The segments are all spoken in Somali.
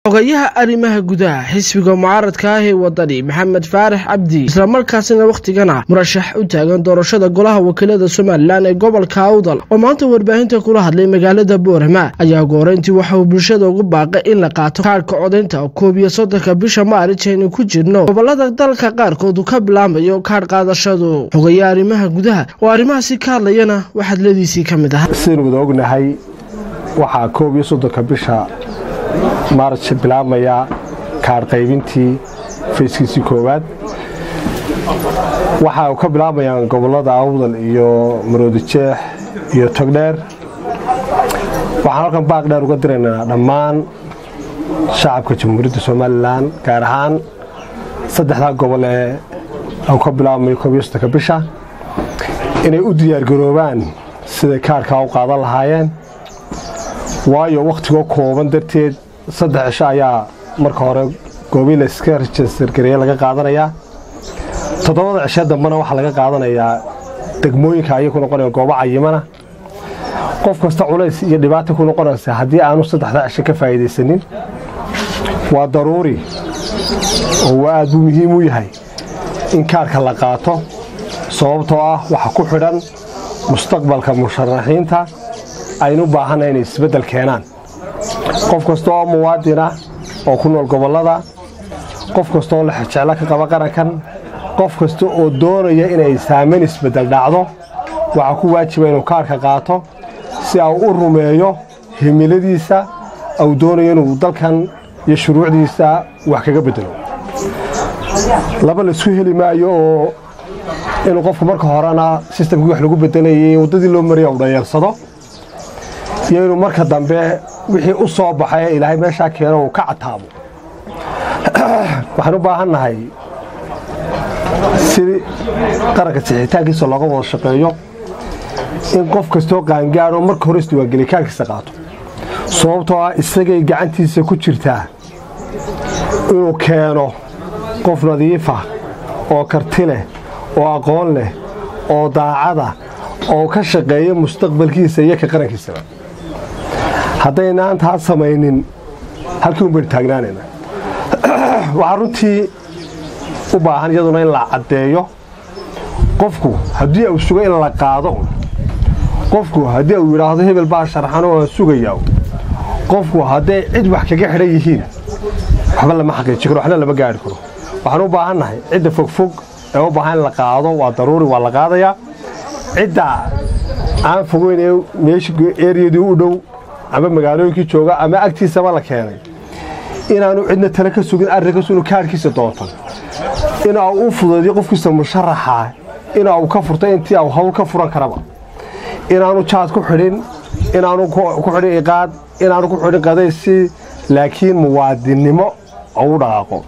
xogayaha arrimaha gudaha xisbiga mucaaradka ah ee wadani maxamed faarax cabdi islamarkaasina wakhtigana murashax u taagan doorashada golaha wakiilada somalilan ee gobolka awdal oo maanta warbaahinta kula hadlay magaalada boorama ayaa gooreyntii waxa uu bulshada ugu baaqay in la qaato kaadhka codaynta koob iyo soddonka bisha maarij aynu ku jirno gobolada dalka qaarkood uu ka bilaamayo kaadh qaadashadu xogayaha arrimaha gudaha oo arrimahaasi ka hadlayana waxadladiisii ka mid ah sidaynu wada ognahay waxaa koob iyo soddonka bisha maarj bilaabmaya kaadh qaybintii fayskiisii koowaad waxa uu ka bilaabayaan gobolada awdal iyo maroodijeex iyo togdheer waxaan halkan baaq dheer uga diraynaa dhammaan shacabka jamhuuriyadda somalilan gaar ahaan saddexdaa gobol ee uu ka bilaabmayo koob iyo soddonka bisha inay u diyaargaroobaan siday kaadhkaa u qaadan lahaayeen waayo wakhtigoo kooban darteed saddex cisho ayaa marka hore goobii layska rejistargareeye laga qaadanayaa toddobada cishe dambena waxaa laga qaadanayaa degmooyinka ayay ku noqonaya goobo cayimana qof kasta culays iyo dhibaata ku noqonaysa haddii aanu saddexdaa cisho ka faa'iidaysanin waa daruuri oo waa aad buu muhiim u yahay in kaadhka la qaato sababtoo ah waxa ku xidhan mustaqbalka musharaxiinta aynu u baahanna inay isbeddel keenaan qof kasta oo muwaadin ah oo ku nool gobollada qof kasta oo lexjeclo ka qaba qarankan qof kasta oo doonaya inay saamayn isbeddel dhacdo waxaa ku waajiba inuu kaarhka qaato si au u rumeeyo himiladiisa au doonayo inuu dalkan iyo shuruucdiisa wax kaga beddelo laba laisku heli maayo oo inuu qofku marka horena sistamkii wax lagu beddelayay waddadii loo maraya u dhayeersado iyo inuu marka dambe wixii u soo baxay ee ilaahay meeshaa keeno uu ka cataabo waxaan u baahan nahay si qaranka sixitaankiisa looga wada shaqeeyo in qof kastoo qaangaadho marka hore isdiwaangeliya kaarkiisa qaato sababtoo ah isagay gacantiisa ku jirtaa inuu keeno qof nadiifa oo karti leh oo aqoon leh oo daacada oo ka shaqeeya mustaqbalkiisa iyo ka qarankiisaba haddaynaan taas samaynin halkii un baynu taagnaanayna waxaa runtii u baahan iyaduna in la caddeeyo qofku haddii uu sugo in la qaado qofku haddii uu yidhaahdo hebel baa sharxano aan sugayaa qofku hadday cid wax kaga xidhan yihiin waxba lama xaqiiji karo waxna lama gaari karo waxaan u baahan nahay cidda fogfog ee u baahan in la qaado waa daruuri waa la qaadayaa cidda aan fogeyn ee meesha eriyadii u dhow ama magaalooyinkii jooga ama agtiisaba la keenay inaanu cidna tale ka sugin arrinkaas inuu kaadhkiisa doonto in au u fudaydiyo qofkiisa musharaxa in au ka furto intii au hawl ka furan karaba inaanu jaad ku xidhin inaanu ku xidhin iqaad inaanu ku xidhin qadaysi laakiin muwaadinnimo u dhaqaaqo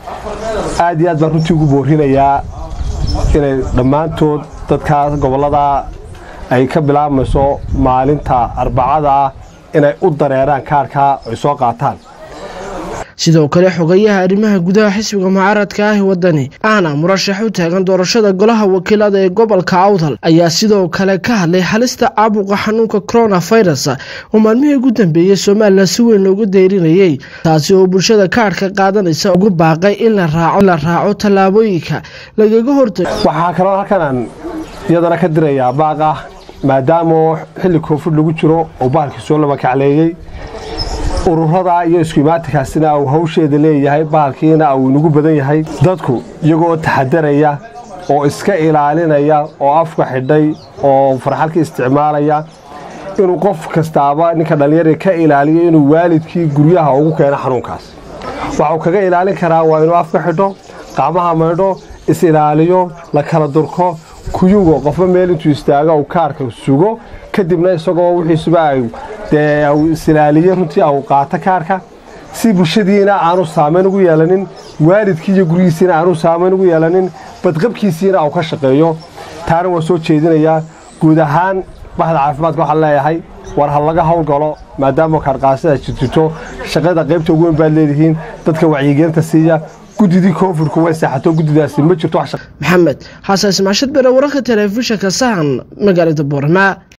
aad iyo aad baan runtii ugu boorinayaa inay dhammaantood dadkaas gobollada ay ka bilaabmayso maalinta arbacada ah inay u dareeraan kaarhkaa ay soo qaataan sidoo kale xogayaha arrimaha gudaha xisbiga mucaaradka ah ee wadani ahna murashax u taagan doorashada golaha wakiilada ee gobolka awdal ayaa sidoo kale ka hadlay halista caabuqa xanuunka coronavirus oo maalmihii ugu dambeeyey somalilan si weyn loogu deyrinayey taasi oo bulshada kaadhka qaadanaysa ugu baaqay in la raaco tallaabooyinka lagaga hortago waxaa kaloo halkan aan iyadana ka dirayaa baaq ah maadaama xilli koonfur lagu jiro oo bahalkii soo laba kacleeyey ururada iyo isku imaatikaasina uu hawsheeda leeyahay bahalkiina uu inagu badan yahay dadku iyagoo taxadaraya oo iska ilaalinaya oo afka xidhay oo farxalka isticmaalaya inuu qof kastaaba ninka dhallinyara ka ilaaliyo inuu waalidkii guryaha ugu keeno xanuunkaas waxuu kaga ilaalin karaa waa inuu afka xidho qacmaha maydho is-ilaaliyo la kala durko kuyugo qofba meel intuu istaago uu kaarka sugo kadibna isagoo wixiisuba dee uu isilaaliye runtii au qaato kaarka si bulshadiina aanu saamayn ugu yeelanin waalidkii iyo guryihiisiina aanu saamayn ugu yeelanin badqabkiisiina au ka shaqeeyo taana waa soo jeedinayaa guud ahaan baxda caafimaadka waxaan leeyahay war ha laga howlgalo maadaama kaarqaasida jirjirto shaqada qaybta ugu weyn baad leedihiin dadka wacyigelinta siiya guddidii koonfurku way seexato guddidaasi ma jirto maxamed xasan ismaashad bere wararka telefishinka sahan magaalada boorama